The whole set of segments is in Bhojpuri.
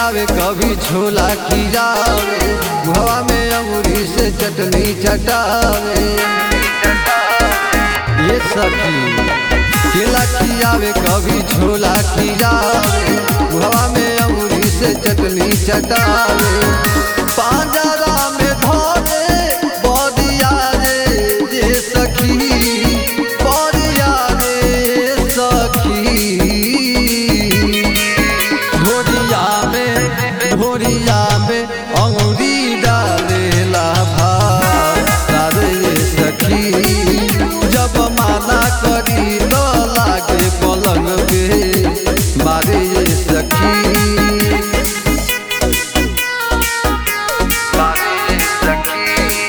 खियावे कभी छोला खियावे हवा में अंगूरी से चटनी चटावे ये सखी केला खियावे कभी छोला खियावे हवा में अंगूरी से चटनी चटावे पांजरा में धोले बदिया रे जे सखी बदिया रे सखी ढोरिया में ढोरिया में अंगुरी डालेला भात रे सखी जब माना करी तो लागे पलंग पे मारे ये सखी मारे ये सखी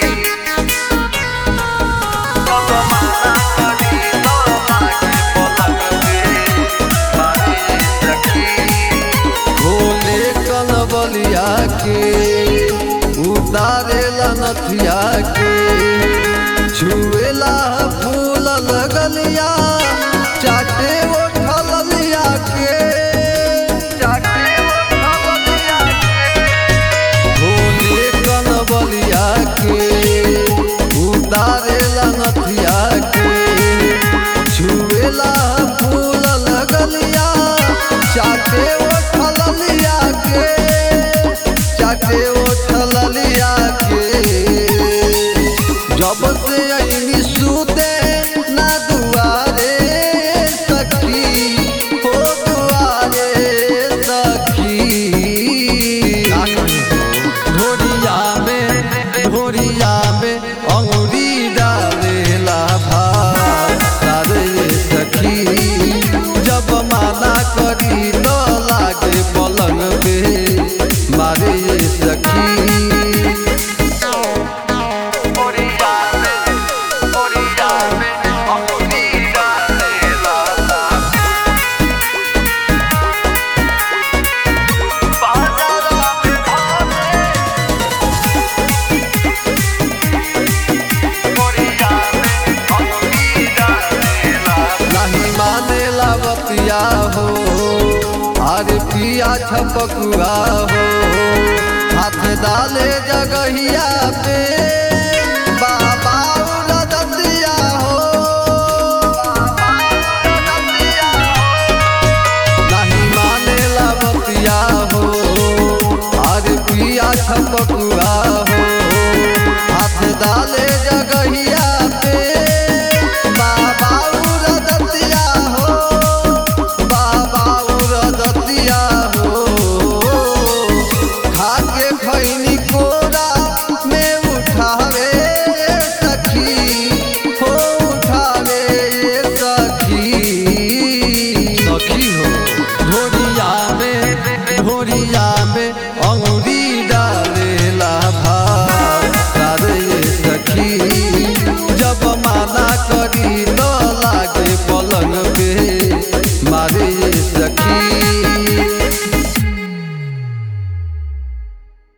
जब माना करी तो लागे पलंग पे मारे ये सखी भोले कनबलिया के उतारेला नथिया के छुएला फूल लगलिया चाटे उठल लिया के चाटे उठल लिया के भोले कनबलिया के उतारेला नथिया के छुएला फूल लगलिया चाटे उठल लिया के चाटे उठल लिया के जब से अइनी सूते ना दुआरे सखी हो दुआरे सखी ढोरिया में ढोरिया में अंगुरी डालेला भात रे सखी जब माना करी न लागे पलंग पे मारे ये सखी ओरिया में ओरिया में अंगुरी डालेला पाजरा में भाले नहीं मानेला बतिया हो अरे पिया छपकुआ हो हाथ डाले जगहिया पे